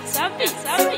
Sabi, sabi.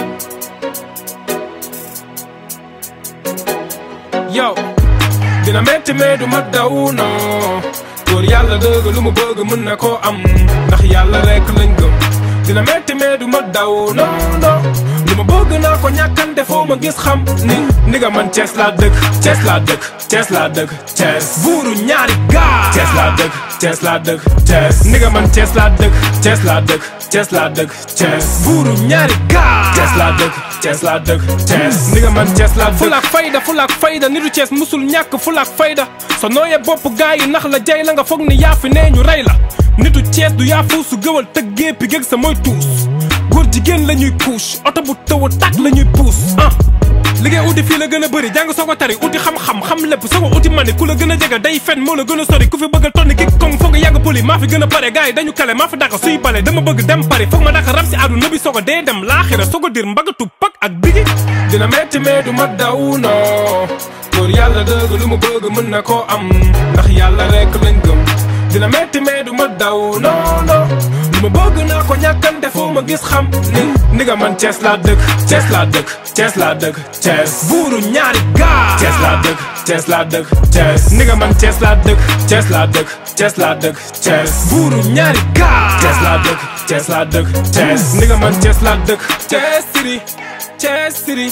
yow dina metti mais du ma daw non góor yàlla dëgg lu mu bëgg mën na koo am ndax yàlla rek lañ gëm dina metti mais du ma daw non non lu ma bëgg naa ko ñàkkante foo ma gis xam ni ni nga man Cees laa dëkk Cees laa dëkk Cees laa dëkk Cees buuru ñaari gaar Cees laa dëkk Cees laa dëkk Cees ni nga man Cees laa dëkk Cees laa dëkk Cees laa dëkk Cees buuru ñaari gaar Cees laa dëkk Cees laa dëkk Cees ni nga man Cees laa dëkk fulaak fayda fulaak fayda nitu Cees musul ñàkk fulaak fayda so nooyee bopp gaa yi nax la jay la nga foog ni yaa fi nee ñu rey la nitu Cees du yaa fuusu gëwal tëggee pi géeg sa mooy tuus góor jigéen la ñuy couche oto bu taw a tàkk la ñuy puus ah liggéey uti fii la gën a bëri jàng soo ko tari uti xam-xam xam lépp soo ko uti mani ku la gën a jege day fen moo la gën a sori ku fi bëgg a tonni kik kong foog nga yàgg poli maa fi gën a pare gars yi dañu kale maa fi dàq suy bale dama bëgg dem pari foog ma dàq rab si àdduna bi soo ko dee dem laaxira soo ko dir mbagatu pak ak bigi dina metti mais du ma daw non góor yàlla dëgg lu mu bëgg mën na koo am ndax yàlla rek lañ gëm dina metti mais du ma daw non non lu ma bëgg naa ko ñàkkante foo ma gis xam ni ni nga man Cees laa dëkk Cees laa dëkk Cees laa dëkk Cees buuru ñaari gaar Cees laa dëkk Cees laa dëkk Cees ni nga man Cees laa dëkk Cees laa dëkk Cees laa dëkk Cees buuru ñaari gaar Cees laa dëkk Cees laa dëkk Cees ni nga man Cees laa dëkk Cees city Cees city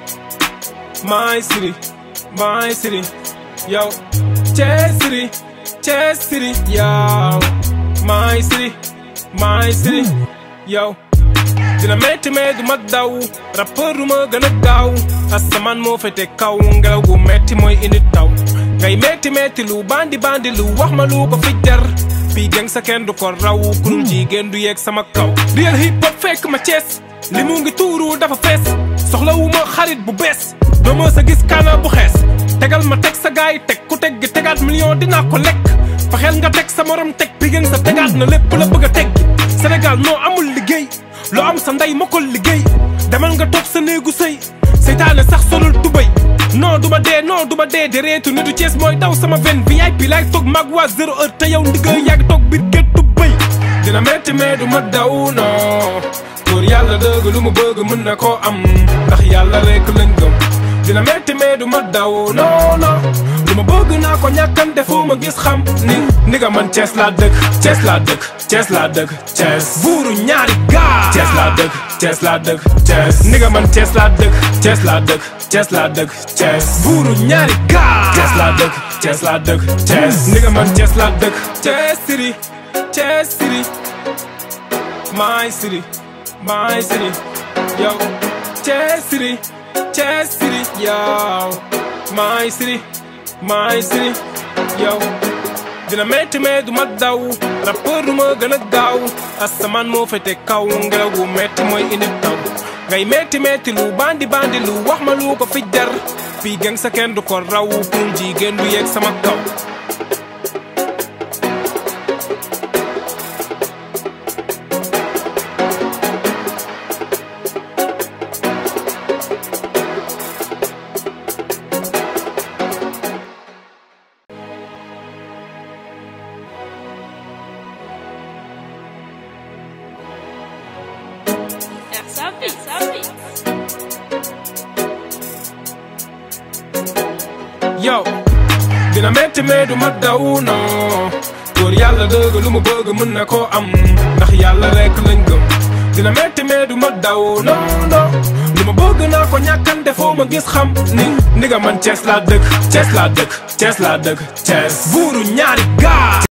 my city my city yow Cees city Cees city yow my city my city yow dina metti mais du ma daw rappeur du ma gën a gaaw asamaan moo fete kaw ngelaw gu metti mooy indi taw ngay metti metti lu bandi bandi lu wax ma lu ko fi jar fii geng sa kenn du ko raw kurul jigéen du yeeg sama kaw real hip hop fekk ma Cees li mu ngi tuuru dafa fees soxlawu ma xarit bu bees doo ma sa gis kaana bu xees tegal ma teg sa gaay teg ku teg gi tegaat million dinaa ko lekk fexeel nga teg sa morom teg bi gën sa tegaat na lépp la bëgg a teg Sénégal noo amul liggéey loo am sa ndey ma ko liggéey demal nga toog sa néegu sëy seytaane sax solul tubay non duma dee non duma dee de reetu nitu Cees mooy daw sama ven VIP laay toog mag waa zéro heure te yow ndigga yàgg toog biir géttu bëy dina metti mais du ma daw non góor yàlla dëgg lu mu bëgg mën na koo am ndax yàlla rek lañ gëm dina metti mais du ma daw non non lu ma bëgg naa ko ñàkkante foo ma gis xam ni ni nga man Cees laa dëkk Cees laa dëkk Cees laa dëkk Cees buuru ñaari gaar Cees laa dëkk Cees laa dëkk Cees ni nga man Cees laa dëkk Cees laa dëkk Cees laa dëkk Cees buuru ñaari gaar Cees laa dëkk Cees laa dëkk Cees ni nga man Cees laa dëkk Cees city Cees city my city my city yow Cees city Cees city yow my city my city yow dina metti mais du ma daw rappeur du ma gën a gaaw asamaan moo fete kaw ngelaw gu metti mooy indi taw ngay metti metti lu bandi bandi lu wax ma lu ko fi jar fii geng sa kenn du ko raw pour jigéen du yeeg sama kaw Sabi, sabi. yow dina metti mais du ma daw non góor yàlla dëgg lu mu bëgg mën na koo am ndax yàlla rek lañ gëm dina metti mais du ma daw non non lu ma bëgg naa ko ñàkkante foo ma gis xam ni ni nga man Cees laa dëkk Cees laa dëkk Cees laa dëkk Cees buuru ñaari gaar